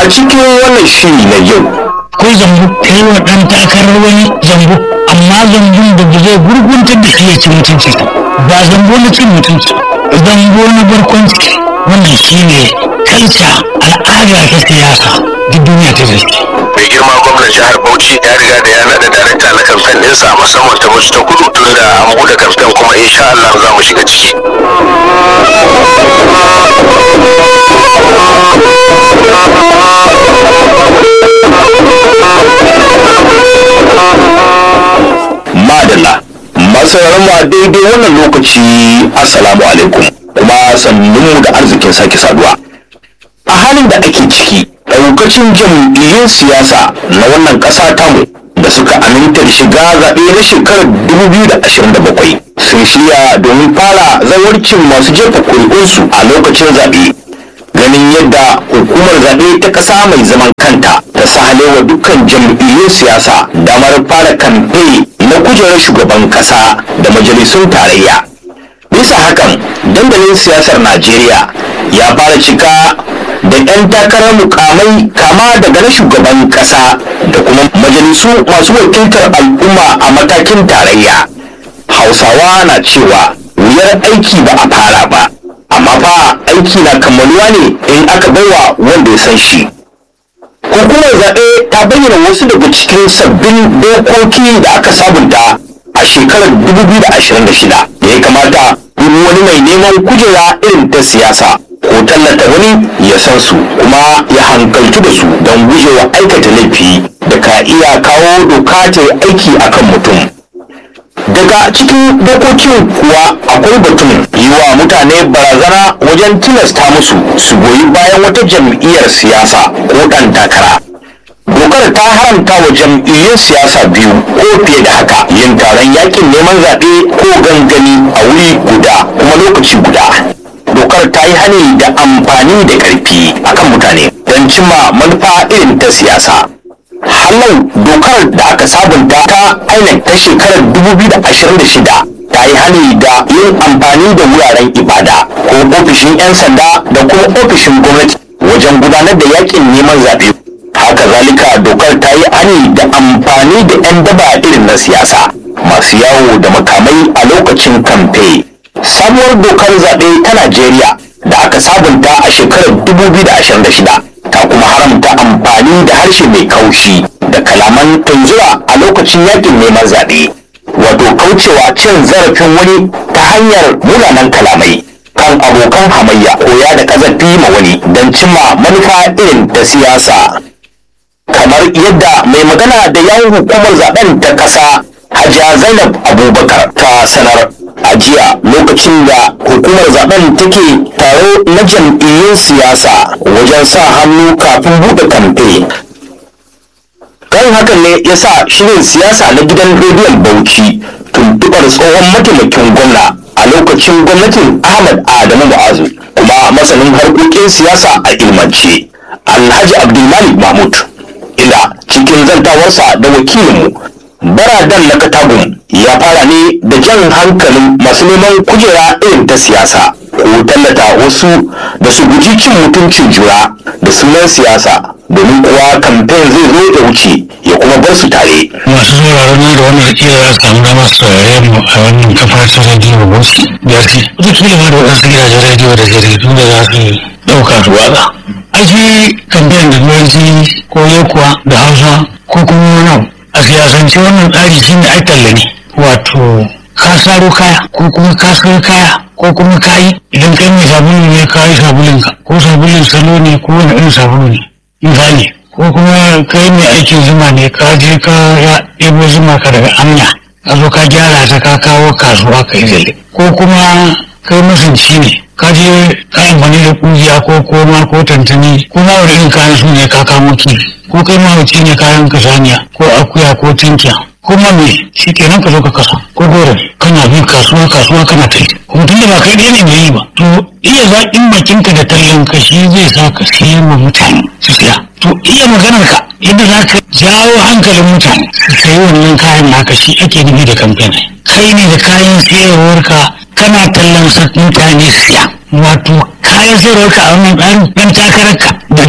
a cikin wannan shiri na yau ko zambo kai wa dan takarar wani zambo amma zambon da ba zai gurguntar da shi ya ci mutunci ba zambo na cin mutunci zambo na barkwanci wannan shine kalca al'ada ta siyasa duk duniya ta zai mai girma gwamnan jihar bauchi ya riga da ya naɗa darakta na kamfen ɗinsa musamman ta musu ta kudu tun da an buɗe kamfen kuma insha Allah za mu shiga ciki madalla masu mu a daidai wannan lokaci assalamu alaikum kuma sannunmu da arzikin sake saduwa a halin da ake ciki daukacin jam'iyyun siyasa na wannan ƙasa tamu da suka aminta da shiga zaɓe na shekarar 2027 sun shirya domin fara zawarcin masu jefa kuri'unsu a lokacin zaɓe ganin yadda hukumar zaɓe ta ƙasa mai zaman kanta ta sahalewa dukkan jam'iyyun siyasa damar fara kamfe na kujerar shugaban ƙasa da majalisun tarayya bisa hakan dandalin siyasar najeriya ya fara cika da 'yan takarar mukamai kama daga na shugaban kasa da kuma majalisu masu wakiltar al'umma a matakin tarayya hausawa na cewa wuyar aiki ba a fara ba amma fa aiki na kammaluwa ne in aka baiwa wanda ya san shi hukumar zaɓe ta bayyana wasu daga cikin sabbin dokoki da aka sabunta a shekarar 2026 da ya kamata duk wani mai neman kujera irin ta siyasa ko tallata wani ya san su kuma ya hankaltu da su don gujewa aikata laifi da ka iya kawo doka ta yi aiki akan mutum daga cikin dokokin kuwa akwai batun yi wa mutane barazana wajen tilasta musu su goyi bayan wata jam'iyyar siyasa ko ɗan takara dokar ta haramta wa jam'iyyun siyasa biyu ko fiye da haka yin taron yakin neman zaɓe ko gangami a wuri guda kuma lokaci guda dokar ta yi hani da amfani da ƙarfi akan mutane don cimma manufa irin ta siyasa hallau dokar da aka sabunta ta INEC ta shekarar 2026 ta yi hani da yin amfani da wuraren ibada ko ofishin 'yan sanda da kuma ofishin gwamnati wajen gudanar da yakin neman zaɓe haka zalika dokar ta yi hani da amfani da 'yan daba irin na siyasa masu yawo da makamai a lokacin kamfe sabuwar dokar zaɓe ta najeriya da aka sabunta a shekarar 2026 ta kuma haramta amfani da harshe mai kaushi da kalaman tunzura a lokacin yakin neman zaɓe wato kaucewa cin zarafin wani ta hanyar munanan kalamai kan abokan hamayya koya da kazafi ma wani don cimma manufa irin ta siyasa kamar yadda mai magana da yawon hukumar zaben ta ƙasa hajiya zainab abubakar ta sanar a jiya lokacin da hukumar zaben take taro na jam'iyyun siyasa wajen sa hannu kafin buɗe kamfe kan hakan ne ya sa shirin siyasa na gidan rediyon bauchi tuntuɓar tsohon mataimakin gwamna a lokacin gwamnatin ahmad adamu mu'azu kuma masanin harkokin siyasa a ilmance alhaji abdulmalik mahmud inda cikin zantawarsa da wakilinmu baradan na katagun ya fara ne da jan hankalin masu neman kujera irin ta siyasa ko tallata wasu da su guji cin mutuncin juna da sunan siyasa domin kuwa kamfen zai zo ya wuce ya kuma bar su tare masu sauraron nan da wannan kila za su samu damar su saurare mu a wannan kafa ta rediyo bauchi biyarti wataƙila ma da waɗansu gidajen rediyo da jaridu da za su ɗauka su watsa ake kamfen da turanci ko yakuwa da hausa ko kuma wani abu a siyasance wannan tsari shi ne ai talla ne wato ka saro kaya ko kuma ka sayo kaya ko kuma kayi idan kai mai sabulu ne ka yi sabulunka ko sabulun salo ne ko wani irin sabulu ne misali ko kuma kai mai aikin zuma ne ka je ka ya ɗebo zuma ka daga amna ka zo ka gyara ta ka kawo kasuwa ka yi zalle ko kuma kai masunci ne ka je ka amfani da ƙungiya ko koma ko tantani ko ma wani irin kayan su ne ka kamo kifi ko kai mahauci ne kayan kasaniya ko akuya ko tinkiya kuma me shi kenan ka zo ka kasa ko gore kana bin kasuwa kasuwa kana tai kuma tunda ba kai ɗaya ne mai yi ba to iya zaƙin bakinka da tallan ka shi zai sa ka siya wa mutane su siya to iya maganar ka yadda za ka jawo hankalin mutane su sayi wannan kayan naka shi ake nufi da kamfen kai ne da kayan sayarwarka kana tallan sa mutane siya wato kayan sayarwarka a wannan tsarin ɗan takararka da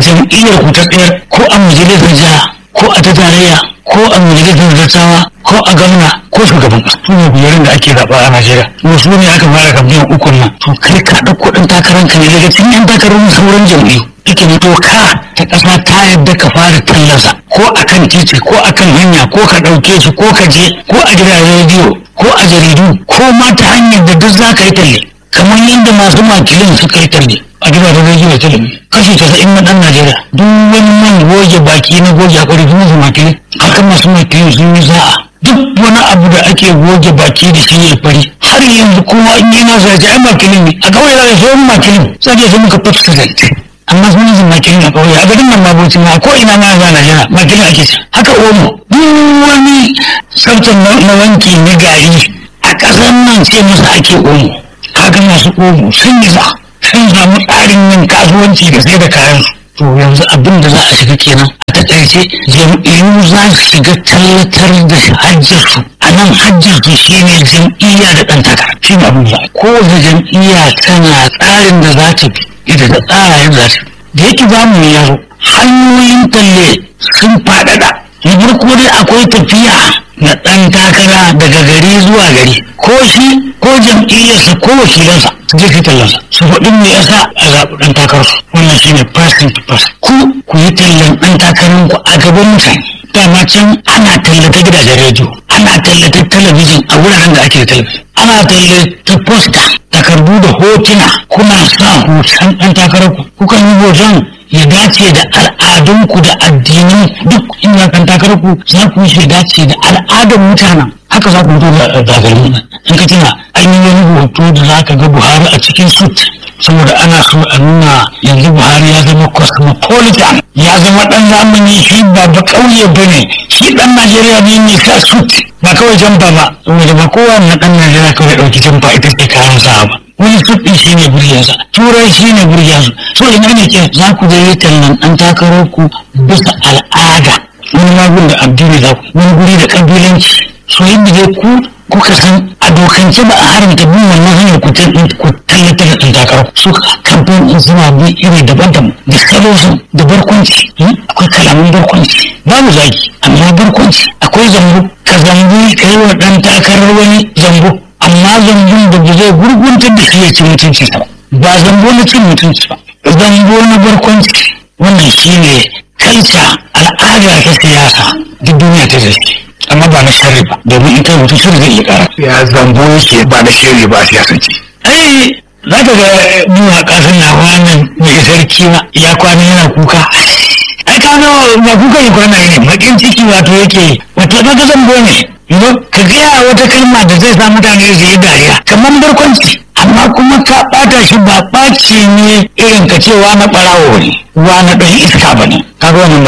jam'iyyar ku ta tsayar ko a majalisar jiha ko a ta tarayya ko a majalisar dattawa ko a gwamna ko shugaban ƙasa su ne biyarin da ake zaɓa a najeriya wasu ne aka fara kamfen ukun nan to kai ka ɗauko ɗan takarar ka ne daga cikin yan takarar sauran jam'iyyu take ne doka ta ƙasa ta yadda ka fara tallarsa ko akan titi ko akan hanya ko ka ɗauke shi ko ka je ko a gidajen rediyo ko a jaridu ko ma ta hanyar da duk za ka yi talle kamar yadda masu makilin suka yi talle a gidajen rediyo da talabijin kashi casa'in na ɗan najeriya duk wani man goge baki na goge hakuri sun masu makilin haka masu makilin sun yi sa'a duk wani abu da ake goge baki da shi ya fari har yanzu kowa in yana sa ai makilin ne a kawai da shi makilin sai dai sai muka fafsa amma sun yi makilin a ƙauye a garin nan ma bauchi ma ko ina ma za Najeriya makilin ake ci haka omo duk wani tsaftar na wanki na gari a ƙasar nan ce masa ake omo kaga masu omo sun yi za sun samu tsarin yin kasuwanci da sai da kayan su to yanzu abin da za a shiga kenan a takaice jam'iyyu za su shiga tallatar da hajjarsu a nan hajjarsu shine jam'iyya da ɗan takara shi ne abin da kowace jam'iyya tana tsarin da za ta bi ita da tsara yadda za ta da yake zamu ya zo hanyoyin talle sun faɗaɗa na farko dai akwai tafiya na ɗan takara daga gari zuwa gari ko shi ko jam'iyyarsa ko wakilansa su je tallansa su faɗi me yasa a zaɓi ɗan takararsu wannan shine person to person ku ku yi tallan ɗan takararku a gaban mutane dama can ana tallata gidajen rediyo ana tallata talabijin a wuraren da ake da talabijin ana tallata posta takardu da hotuna kuna sa hoton ɗan takararku kukan yi hoton ya dace da al'adunku da addinin duk inda kan takararku za ku yi dace da al'adar mutanen haka za ku fito da zagarmi in ka tuna an yi wani hoto da za ka ga buhari a cikin sut saboda ana so a nuna yanzu buhari ya zama cosmopolitan ya zama dan zamani shi ba ba kauye ba ne shi dan najeriya ne mai sa sut ba kawai jamba ba saboda ba kowa na dan najeriya kawai dauki jamba ita ce kayan sa ba wani sut din shi ne buryansa turai shi ne buryansu so ina ne ke za ku je yi tallan dan takarar ku bisa al'ada wani magun da addini za ku wani guri da kabilanci so yadda dai ku kuka san a dokance ba a haramta bin wannan hanyar ku tallatar da ɗan takarar su kamfen in suna bi iri daban-daban da salosu da barkwanci akwai kalaman barkwanci babu zaki amma barkwanci akwai zambo ka zambi ka yi wa ɗan takarar wani zambo amma zambon da ba zai gurguntar da shi ya ci mutunci ba ba zambo na cin mutunci ba zambo na barkwanci wannan shi ne kalca al'ada ta siyasa duk duniya ta zai amma ba na sharri ba domin in kai mutum sharri zai iya kara ya zambo yake ba na shiri ba a siyasance ai za ka ga mawaƙa suna wannan mai sarki ma ya kwana yana kuka ai ka ga ba kuka yi kwana ne makin ciki wato yake wato ba ga zambo ne Yau ka gaya wata kalma da zai sa mutane su yi dariya kamar barkwanci amma kuma ka ɓata shi ba ɓaci ne irin ka cewa na ɓarawo ne wa na ɗan iska ba ne kaga wannan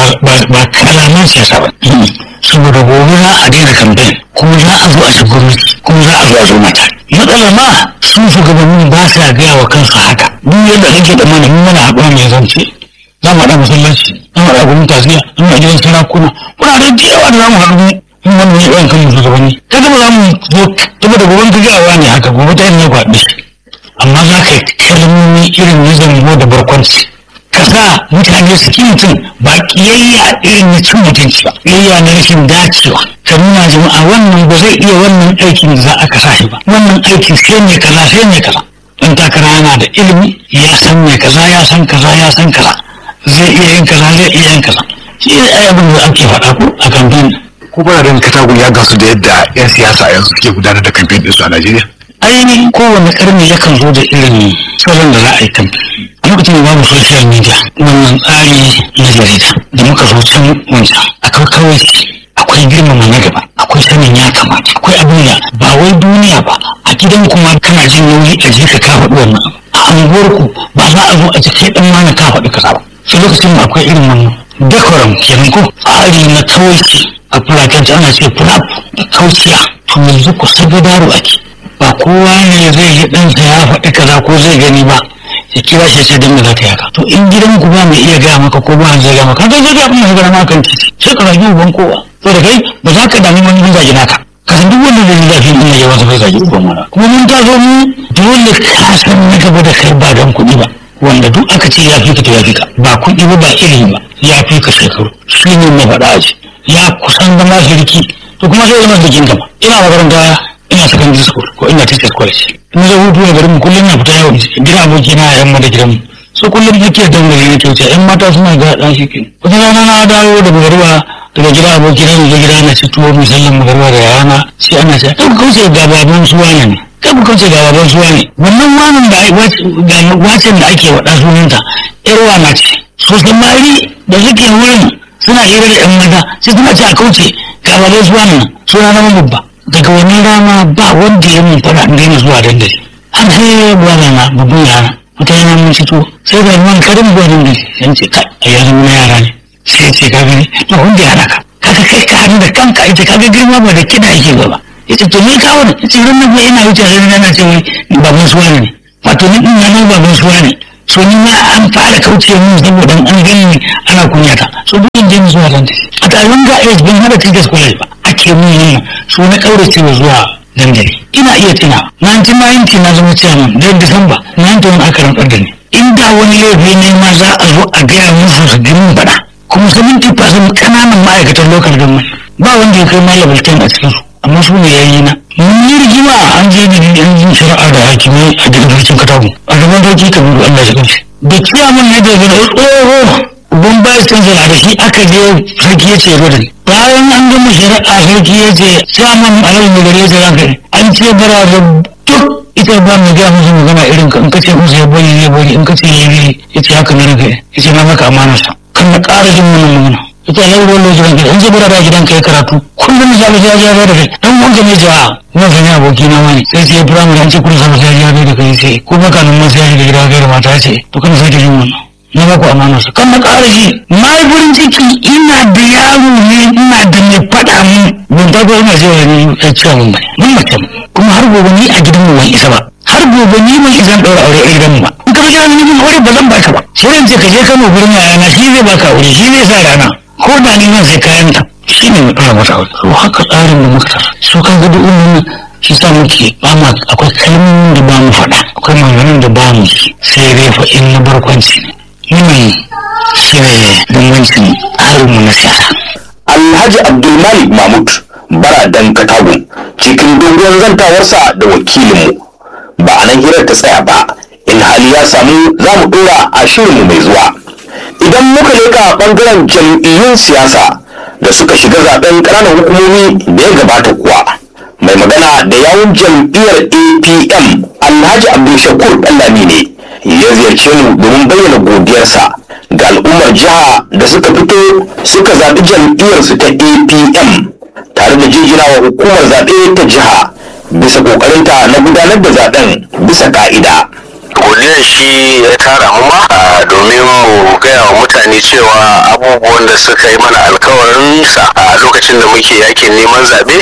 ba kalaman siyasa ba saboda gobe za a daina kamfen kuma za a zo a ci gwamnati kuma za a zo a zo mata matsalar ma sun shugabannin ba sa gaya wa kansu haka duk yadda kake da mana mun mana haɗuwa mai zance za mu haɗa masallaci za mu haɗa gurin tasiya za mu haɗa gidan sarakuna wurare da yawa da za mu haɗu in wani ne yawan kan shugabanni kaga ba za mu zo saboda gobe ka gawa ne haka gobe ta yin ne kwaɗe amma za ka yi kalmomi irin na zango da barkwanci ka sa mutane su ki mutum ba kiyayya irin na cin mutunci ba kiyayya na rashin dacewa ka nuna jama'a wannan ba zai iya wannan aikin da za a kasa shi ba wannan aikin sai mai kaza sai mai kaza dan takara yana da ilimi ya san mai kaza ya san kaza ya san kaza zai iya yin kaza zai iya yin kaza shi ne abin da ake faɗa ko a kamfen ko ba da katagun ya gasu da yadda 'yan siyasa yanzu suke gudanar da kamfen ɗinsu a najeriya ainihin kowane karni yakan zo da irin salon da za a yi kamfen a lokacin da babu social media wannan tsari na jarida da muka zo can wancan akwai kawai akwai girmama na gaba akwai sanin ya kamata akwai abin da ba wai duniya ba a gidan kuma kana jin nauyi a je ka ka faɗi wannan a anguwarku ba za a zo a ji kai ɗan mana ka faɗi kaza ba sai lokacin da akwai irin wannan decorum kenan ko tsari na kawai a fulatanci ana ce fulap da kauciya to yanzu ku sabodaro ake ba kowa ne zai yi ɗansa ya faɗi kaza ko zai gani ba ya kira shi sai dan da za ka yaka to in gidan ku ba mai iya gaya maka ko ba zai gaya maka kai zai ga abin da gaya maka kan titi sai ka rage uban kowa to da kai ba za ka damu wani bin zagi naka ka san duk wanda zai zafi in ya wasa bai zagi uban wani kuma mun ta zo mu dole ka san na gaba da kai ba don kuɗi ba wanda duk aka ce ya fi ka to ya fi ka ba kuɗi ba ba ilimi ba ya fi ka shekaru shi ne mafaɗa a ji ya kusan zama shirki to kuma sai zama jikin gaba ina makaranta ina secondary school ko ina teacher college in zai hutu a garin mu kullum na fita yau gida aboki na yamma da gidanmu so kullum nake dangane ne kyauta yan mata suna ga ɗan shi ke wata rana na dawo daga garuwa daga gida aboki na da gida na ci tuwo musallan magarba da yana sai ana ce kai ku kauce ga baban suwa ne kai ku kauce ga baban suwa ne wannan wanan da ga wacin da ake waɗa sunanta yar wana ce so samari da suke wurin suna hira da yan mata sai suna ce a kauce ga baban suwa ne suna na babba daga wannan rana ba wanda ya mun fara an daina zuwa dandali an sai buwana na babban yana wata yana mun ci tuwo sai da man karin buwa dandali yan ce kai a yanzu na yara ne sai ce ka gani na wanda ya naka kaga kai ka hannu da kanka ita kaga girma ba da kiɗa yake ba yace to me kawo ne yace ran nan ina wuce sai na ce wai baban suwa ne wato ni din nan baban suwa ne so ni ma an fara kauce mun saboda an gani ana kunyata so duk in je mu zuwa dan a taron ga age ban hada tigas college ba ake mun yin so na kaurace zuwa dandali ina iya tuna 1990 na zama chairman da Disamba 91 aka rantsar da ni inda wani laifi ne ma za a zo a gaya musu su girin faɗa kuma 70% kananan ma'aikatan local government ba wanda ya kai malam bulletin a cikin su amma su ne yayi na mun yi rigima an je da yan yin shari'a da hakimai a daga rikicin katagu a gaban doki kabiru Allah ya kanshi da kiyamun ne da gina tsoho uban bayan kansala da shi aka je sarki ya ce da ni bayan an gama shari'a sarki ya ce samun alal mai gare ta ranka an ce bara da duk ita ba mu gaya musu magana irin ka in ka ce musu ya bari ya bari in ka ce ya yi ya ce haka na ranka ya ce na maka amanarsa kan na ƙara jin wannan magana ita ne ruwan lokacin gidan zai bura da gidan ka ya karatu kullum ya ya ya da kai dan wanka ne jawa kuma san ya aboki na wani sai sai firamare an ce kullum sa ya ya da kai sai ko baka nan ma sai da gida ga mata ce to kan sai jin wannan na ba ku amana sa kan na ƙara ji na yi farin ciki ina da yaro ne ina da mai faɗa mun ban ta ko ina cewa ni ya ce mun bane mun mace kuma har gobe ni a gidan mu ban isa ba har gobe ni ban isa ɗaura aure a gidan mu ba in ka ga ni mun aure ba zan baka ba sai in ce ka je Kano gurin yayana shi zai baka aure shi zai sa rana ko da ni nan sai kayan ta shi ne mai ɗora mata aure to haka tsarin da muka tara su kan gudu umarni shi sa muke ba ma akwai kalmomin da ba mu faɗa akwai maganganun da ba mu sai dai fa in na barkwanci ne wannan shi ne bambancin harinmu na siyasa alhaji abdulmalik mahmud baradan katagun cikin dogon zantawarsa da wakilinmu ba a nan hirar ta tsaya ba in hali ya samu za mu ɗora a shirinmu mai zuwa idan muka leka bangaren jam'iyyun siyasa da suka shiga zaben ƙananan hukumomi da ya gabata kuwa mai magana da yawun jam'iyyar apm alhaji abdulshakur ɗallami ne ya ziyarce mu domin bayyana godiyarsa ga al'ummar jiha da suka fito suka zaɓi jam'iyyarsu ta apm tare da jinjina wa hukumar zaɓe ta jiha bisa ƙoƙarinta na gudanar da zaɓen bisa ƙa'ida. godiyar shi ya tara mu ma a domin mu gaya wa mutane cewa abubuwan da suka yi mana alkawarin sa a lokacin da muke yakin neman zaɓe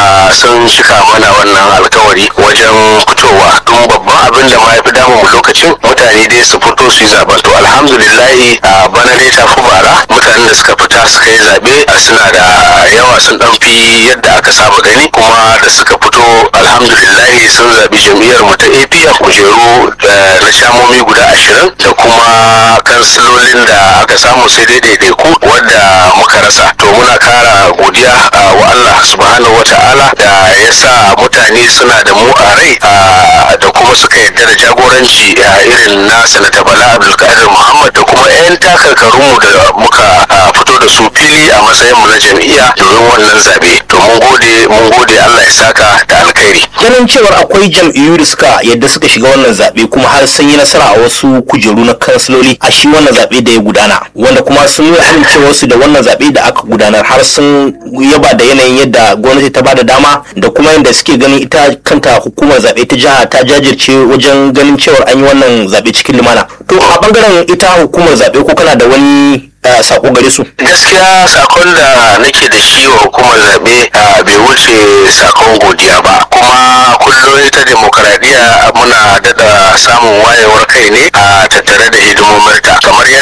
sun cika mana wannan alkawari wajen fitowa don babban abin da ma ya fi damu mu lokacin mutane dai su fito su yi zaɓen to alhamdulillahi a bana dai ta fi bara mutanen da suka fita suka yi zaɓe suna da yawa sun ɗan fi yadda aka saba gani kuma da suka fito alhamdulillahi sun zaɓi jam'iyyar mu ta apm kujeru na shamomi guda ashirin da kuma kansilolin da aka samu sai dai daidaiku wadda muka rasa to muna kara godiya wa Allah subhanahu wa ta'ala da ya sa mutane suna da mu a rai da kuma suka yarda da jagoranci irin na sanata bala abdulkadir muhammad da kuma 'yan takarkarunmu da muka fito da su fili a matsayin mu na jam'iyya domin wannan zabe to mun gode mun gode Allah ya saka da alkhairi ganin cewar akwai jam'iyyu da suka yadda suka shiga wannan zaɓe kuma har sun yi nasara a wasu kujeru na kansiloli a shi wannan zaɓe da ya gudana wanda kuma sun nuna amincewarsu da wannan zaɓe da aka gudanar har sun yaba da yanayin yadda gwamnati ta bada dama da kuma yadda suke ganin ita kanta hukumar zaɓe ta jiha ta jajirce wajen ganin cewar an yi wannan zaɓe cikin lumana to a bangaren ita hukumar zaɓe ko kana da wani sako gare su gaskiya sakon da nake da shi wa hukumar zaɓe bai wuce sakon godiya ba kuma kullum ita demokaradiyya muna daɗa samun wayewar kai ne a tattare da hidimominta kamar yadda muka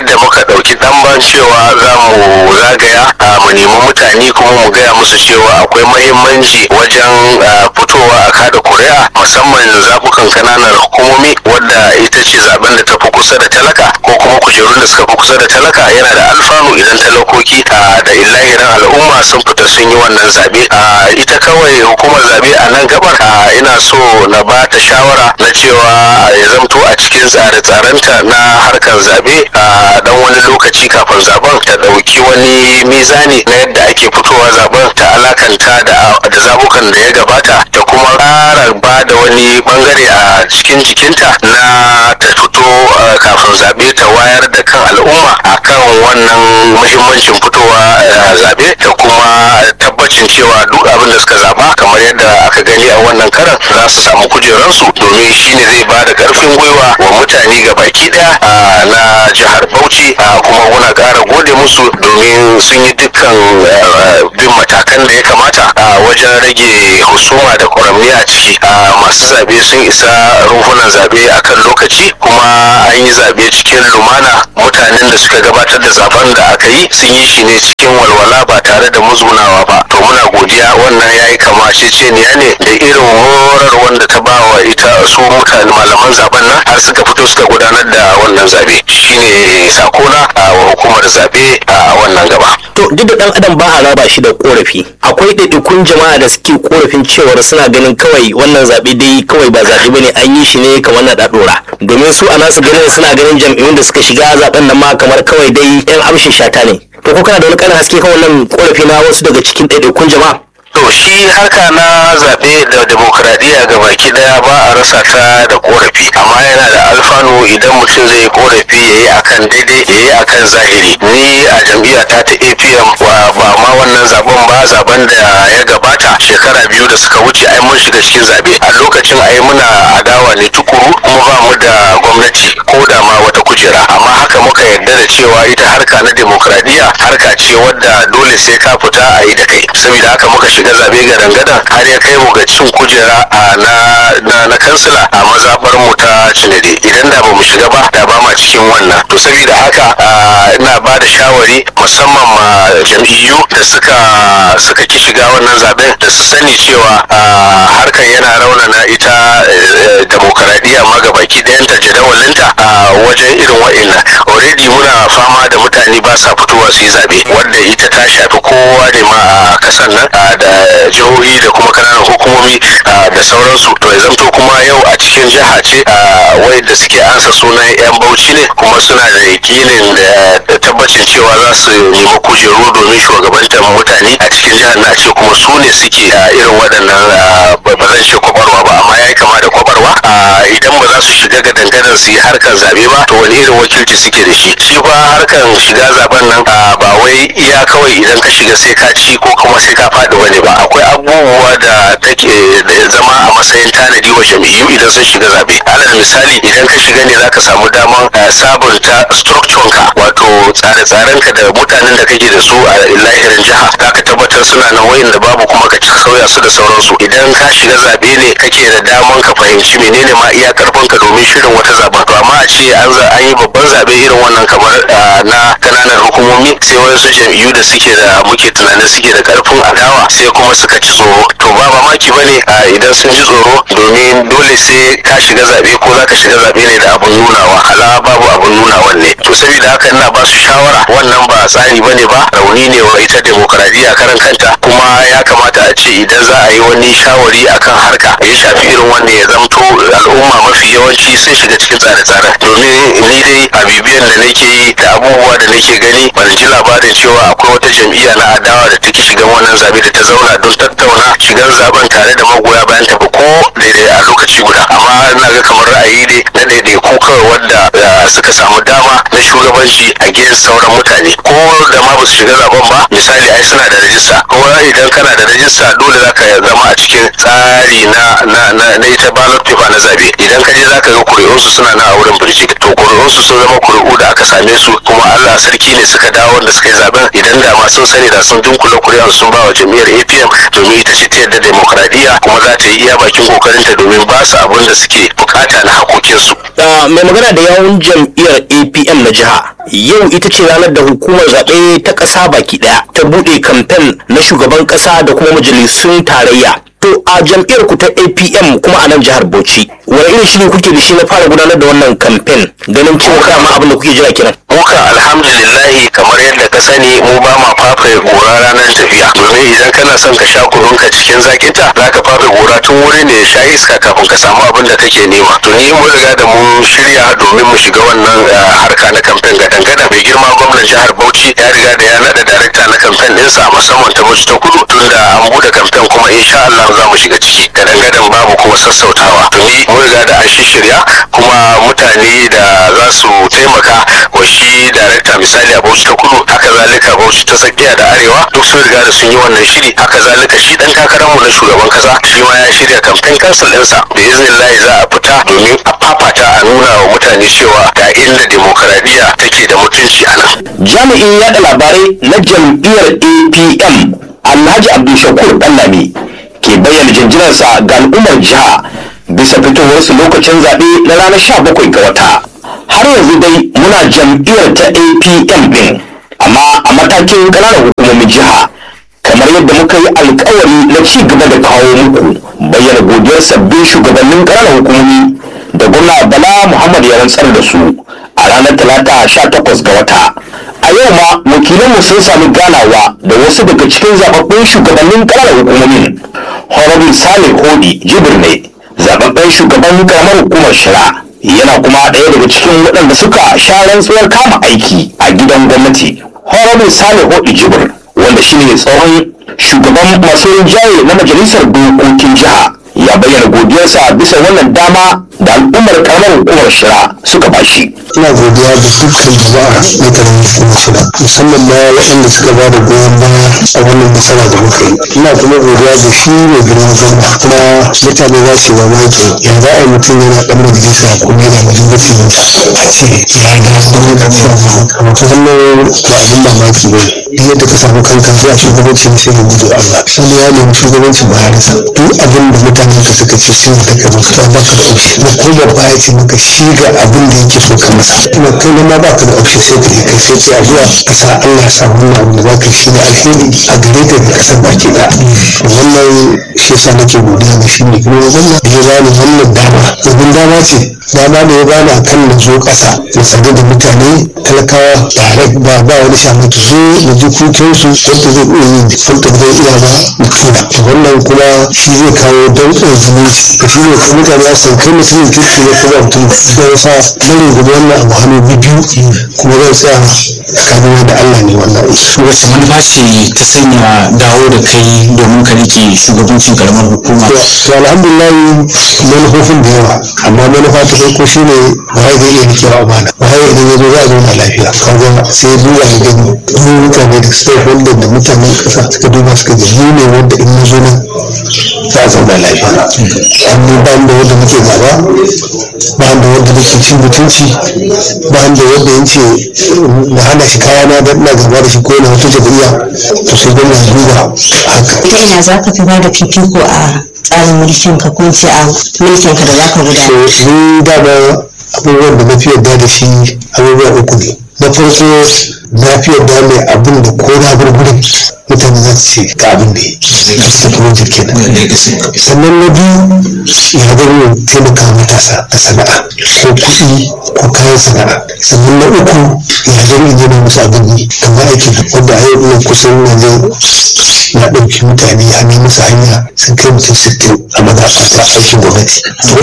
ɗauki ɗanban cewa za mu zagaya mu nemi mutane kuma mu gaya musu cewa akwai mahimmanci wajen fitowa a kada kuri'a musamman zaɓukan kananan hukumomi wadda ita ce zaben da ta fi kusa da talaka ko kuma kujerun da suka fi kusa da talaka yana da alfanu idan talakoki da illahirin al'umma sun fita sun yi wannan zaɓe ita kawai hukumar zaɓe a nan gabar ina so na ba ta shawara na cewa ya zamto a cikin tsare-tsarenta na harkar zaɓe a dan wani lokaci kafin zaben ta ɗauki wani mizani na yadda ake fitowa zaben ta alakanta da zabukan da ya gabata ta kuma ƙara ba da wani bangare a cikin jikinta na ta fito kafin zaɓe ta wayar da kan al'umma akan wannan muhimmancin fitowa zaɓe da kuma tabbacin cewa duk abin da suka zaɓa kamar yadda aka gani a wannan karan za su samu kujeransu domin shine zai ba da ƙarfin gwiwa wa mutane ga baki ɗaya na jihar Bauchi kuma muna ƙara gode musu domin sun yi dukkan bin matakan da ya kamata wajen rage husuma da ƙwaramni a ciki masu zaɓe sun isa rumfunan zaɓe akan lokaci kuma an yi zaɓe cikin lumana mutanen da suka gabatar da zaben da aka yi sun yi shi ne cikin walwala ba tare da muzgunawa ba to muna godiya wannan ya yi kamaceceniya ne da irin horar wanda ta ba wa ita su mutane malaman zaben nan har suka fito suka gudanar da wannan zaɓe shine sakona a hukumar zaɓe a wannan gaba to duk da dan adam ba a raba shi da korafi akwai ɗaiɗaikun jama'a da suke korafin cewar suna ganin kawai wannan zaɓe dai kawai ba zaɓe bane an yi shi ne kamar na ɗaɗora domin su a nasu ganin suna ganin jam'iyyun da suka shiga zaɓen nan ma kamar kawai dai yan amshin shata ne to ko kana da wani ƙarin haske kan wannan korafi na wasu daga cikin ɗaiɗaikun jama'a to shi harka na zaɓe da demokuraɗiyya ga baki ɗaya ba a rasa ta da korafi amma yana da alfanu idan mutum zai yi korafi ya yi akan daidai ya yi akan zahiri ni a jam'iyya ta ta apm ba ma wannan zaben ba zaben da ya gabata shekara biyu da suka wuce ai mun shiga cikin zaɓe a lokacin ai muna adawa ne tukuru kuma ba mu da gwamnati ko da ma wata kujera amma haka muka yarda da cewa ita harka na demokuraɗiyya harka ce wadda dole sai ka fita a yi da kai saboda haka muka shiga zaɓe gadan-gadan har ya kai mu ga cin kujera a na na, na kansila a mazaɓar mu ta cinade idan da ba mu shiga ba da ba ma cikin wannan to saboda haka ina ba da shawari musamman ma jam'iyyu da suka suka ki shiga wannan zaben da su sani cewa harkar yana raunana ita demokaradiyya ma ga baki ɗayanta jadawalinta a wajen irin wa'innan already muna fama da mutane ba sa fitowa su yi zaɓe wadda ita ta shafi kowa ne ma a kasan nan da jihohi da kuma kananan hukumomi da sauransu to ya zamto kuma yau a cikin jiha ce wai da suke ansa sunan yan bauchi ne kuma suna da yakinin da tabbacin cewa za su nemi kujeru domin shugabantar mutane a cikin jihar na ce kuma su ne suke irin waɗannan ba zan ce kwabarwa ba amma ya yi kama da kwabarwa idan ba za su shiga ga dangadan su yi harkar zabe ba to wani irin wakilci suke da shi shi ba harkar shiga zaben nan ba wai iya kawai idan ka shiga sai ka ci ko kuma sai ka faɗi wani ba akwai abubuwa da take da zama a matsayin tanadi wa jam'iyyu idan sun shiga zabe alal misali idan ka shiga ne zaka samu daman sabunta structure ka wato tsare-tsaren ka da mutanen da kake da su a lahirin jiha zaka tabbatar suna nan wayin da babu kuma ka sauya su da sauransu idan ka shiga zabe ne kake da daman ka fahimci menene ma iya karfin ka domin shirin wata zaben to amma a ce an an yi babban zabe irin wannan kamar na kananan hukumomi sai wasu jam'iyyu da suke da muke tunanin suke da karfin adawa sai kuma suka ci tsoro to ba mamaki ba ne idan sun ji tsoro domin dole sai ka shiga zabe ko za ka shiga zabe ne da abun nunawa ala babu abun nunawan ne to saboda haka ina ba su shawara wannan ba tsari ba ne ba rauni ne wa ita demokaradiyya karan kanta kuma ya kamata a ce idan za a yi wani shawari akan harka ya shafi irin wanda ya zamto al'umma mafi yawanci sun shiga cikin tsare-tsaren domin ni dai a bibiyan da nake yi da abubuwa da nake gani ban ji labarin cewa akwai wata jam'iyya na adawa da take shigan wannan zabe da ta zauna don tattauna shigan zaben tare da magoya bayan ta ba ko daidai a lokaci guda amma ina ga kamar ra'ayi ne na daidai ko kawai wanda suka samu dama na shugabanci a gidan sauran mutane mutane ko da ma ba su shiga zaben ba misali ai suna da rajista kuma idan kana da rajista dole za ka zama a cikin tsari na na na, na ita ballot paper na zabe idan ka je za ka ga kuri'unsu suna na a wurin birjik to kuri'unsu sun zama kuri'u da aka same su kuma Allah sarki ne suka dawo wanda suka yi zaben idan da ma sun sani da sun dunkula kuri'un sun ba wa jam'iyyar APM domin ita ce ta yadda demokradiyya kuma za ta yi iya bakin kokarinta domin ba su abin da suke bukata na hakokinsu. Ah, mai magana da yawun jam'iyyar apm na jiha yau ita ce ranar da hukumar zaɓe ta ƙasa baki ɗaya ta buɗe kamfen na shugaban ƙasa da kuma majalisun tarayya to a jam'iyyar ku ta apm kuma a nan jihar bauchi wani irin shiri kuke da shi na fara gudanar da wannan kamfen ganin cewa dama abin da kuke jira kenan muka alhamdulillahi kamar yadda ka sani mu ba ma fafe gora ranar tafiya domin idan kana son ka sha kununka cikin zakinta za ka fafe gora tun wuri ne ya sha iska kafin ka samu abin da kake nema to ni mun riga da mun shirya domin mu shiga wannan eh, harka na kamfen gadan gadan mai girma gwamnan jihar bauchi ya riga da ya nada darakta na kamfen ɗinsa musamman ta bauchi ta kudu tunda an bude kamfen kuma insha Allah za mu shiga ciki gadan gadan babu kuma sassautawa to ni mun riga da an shirya kuma mutane da za su taimaka wa shi darakta misali a bauchi ta kudu haka zalika bauchi ta tsakiya da arewa duk sun riga da sun yi wannan shiri haka zalika shi dan takararmu na shugaban kasa shi ma ya shirya kamfen kansil ɗinsa da iznillahi za a fita domin a fafata a nuna wa mutane cewa ga inda demokaradiyya take da mutunci a nan jami'in yada labarai na jam'iyyar apm alhaji abdulshakur ɗanlami ke bayyana jinjinarsa ga al'ummar jiha bisa fitowarsu lokacin zaɓe na ranar 17 ga wata har yanzu dai muna jam'iyyar ta apm ɗin amma a matakin ƙananan hukumomin jiha kamar yadda muka yi alkawari na ci gaba da kawo muku bayyana godiyar sabbin shugabannin ƙananan hukumomi da gwamna bala muhammad ya rantsar da su a ranar talata 18 ga wata a yau ma wakilanmu sun sami ganawa da wasu daga cikin zababbun shugabannin ƙananan hukumomin honorable salih hodi jibir ne zababben shugaban karamar hukumar shira yana kuma ɗaya daga cikin waɗanda suka sha rantsuwar kama aiki a gidan gwamnati honorable salih hodi jibir wanda shine tsohon shugaban masu rinjaye na majalisar dokokin jiha ya bayyana godiyarsa bisa wannan dama da al'ummar karamar hukumar shira suka bashi ina godiya da dukkan jama'a na garin hukumar shida musamman ma waɗanda suka ba da goyon baya a wannan nasara da muka yi ina kuma godiya da shi mai girma gwamna kuma mutane za su yi mamaki ya za a yi mutum yana ɗan majalisa kuma yana majalisar a ce ya ga gwamna da kuma ta zama ba abin mamaki ba duk yadda ka samu kanka zuwa shugabanci ne sai ka gudu Allah sani ya nemi shugabancin bayansa duk abin da mutanen ka suka ce sun da kai musu ba ka da option da ko babba ya ce maka shi ga abin da yake so ka masa kuma kai ne ma ba ka da option sai ka yi kai sai ce addu'a ka sa Allah ya sa wannan abu da za ka yi shi ne alheri a gare ka da kasar baki da wannan shi yasa nake godiya ga shi ne kuma wannan da ya bani wannan dama domin dama ce dama da ya bani akan na zo ƙasa na sadu da mutane talakawa tare ba ba wani shamaki zo da ji kukansu wanda zai iya yin wanda zai iya ba na tura wannan kuma shi zai kawo danƙon zumunci da shi ne kuma mutane ya san kai mutumin kirki ne kuma mutum da ya sa bari gudu wannan abu hannu biyu kuma zai tsaya tsakanin da Allah ne wannan wace manufa ce ta sanya dawo da kai domin ka rike shugabancin karamar hukuma to alhamdulillah manufofin da yawa amma manufa ta farko shine waye zai iya rikewa amana waye idan ya zo za a zauna lafiya kaga sai duba ya gani mu mutane da stakeholder da mutanen kasa suka duba suka ga mu ne wanda in mun zo nan za a zauna lafiya amma ba da wanda muke gaba ba da wanda muke cin mutunci ba da wanda yace na hana shi kaya na dan ina gaba da shi ko na wata jami'a to sai dai na duba haka ta ina za ka fi ba da fifiko a tsarin mulkin ka ko ce a mulkin ka da za ka gudanar so ni dama abubuwan da na fi yarda da shi abubuwa uku ne na farko na fi yarda mai abin da ko na gurgurin mutane za su ce ga abin da ya yi kuma jirgin sannan na biyu ya zama taimaka matasa a sana'a ko kuɗi ko kayan sana'a sannan na uku ya zama in yana musu abin yi kamar aikin wanda a yau ina kusan yanzu na ɗauki mutane ya nemi musu hanya sun kai mutum sittin a mazaɓa ta aikin gwamnati to